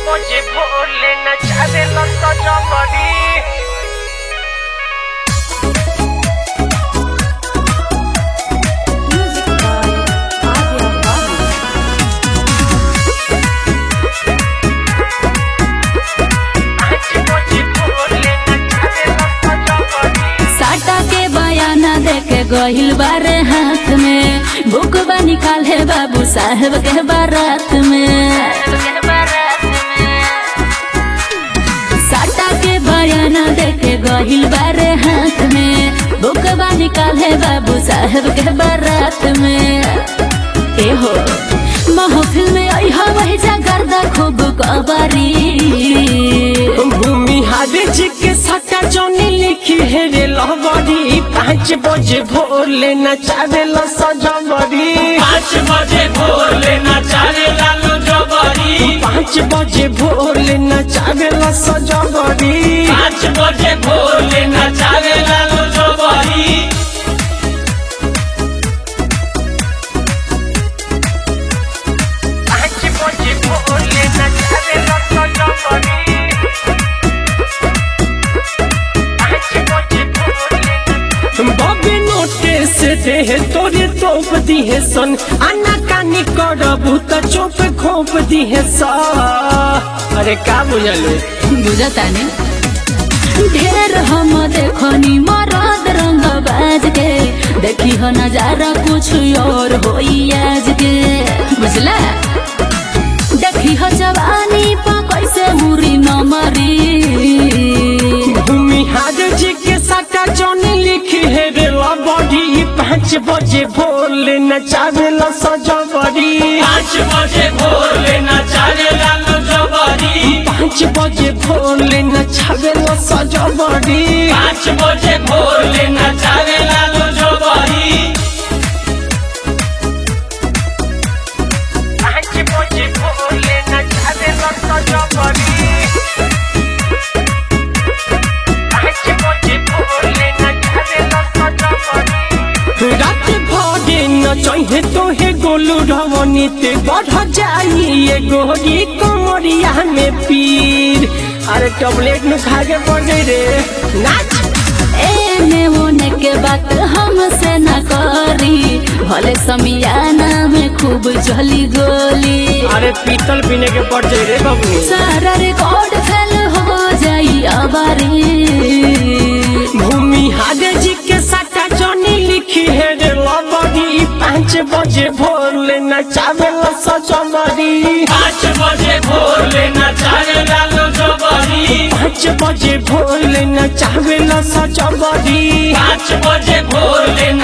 बजे भोले नचावे लत जमरी Music by Adya Babu. आज बजे भोले नचावे लत जमरी साटा के बयाना देके गहिल बारे हाथ में बुकबा निकाल है बाबू साहेब के बारात में साटा के बयाना देके गहिल बारे हाथ में बुकबा निकाल है बाबू साहेब के बारात में ए हो महफिल में आई हा वही जागरदा खूब कबारी भूमि हारे जी के सटा जौनी लिखी है रे लहबरी पाँच बजे भोले नचावे ल सजबरी पाँच बजे भोले नचारे लालू जबरी पाँच बजे भोले नचावे ल सजबरी पाँच बजे भोले नचारे लालू जबरी पाँच बजे भोले नचावे ल सजबरी पाँच बजे भोले बबे नोटे से देह तोरे तोप दिहे सन आना कानी करबू त चोप खोप दिहे सा अरे का बुझलू बुझतानी ढेर हम देखनी मरद रंग बाज के देखी हो नजारा कुछ और होई आज के बुझला देखी हो जवानी पा कैसे मुरी न मरी भूमि हार जी के साटा जौनी लिखी है रे लबड़ी पाँच बजे भोले नचावे ल सजबरी पाँच बजे भोले नचारे लालू जबरी पाँच बजे भोले नचावे ल सजबरी पाँच बजे भोले नचारे लालू जबरी पाँच बजे भोले नचावे ल सजबरी पाँच बजे भोले नचावे ल सजबरी रात भरे न चाहिए तोहे गोलू रवनी ते बढ़ जाई ये गोरी कमरिया में पीर अरे टॉबलेट नु खा के पड़ गई रे नाच एने ओने के बात हमसे न करी भले समियाना में खूब जली गोली अरे पीतल पीने के पड़ जाई रे बबू सारा रिकॉर्ड फेल हो जाई अबारी भूमि हादे जी के साटा जनी लिखी है रे लबड़ी पाँच बजे भोले नचावे ल सजबरी पाँच बजे भोले नचारे लालू जबरी पाँच बजे भोले नचावे ल सजबरी पाँच बजे भोले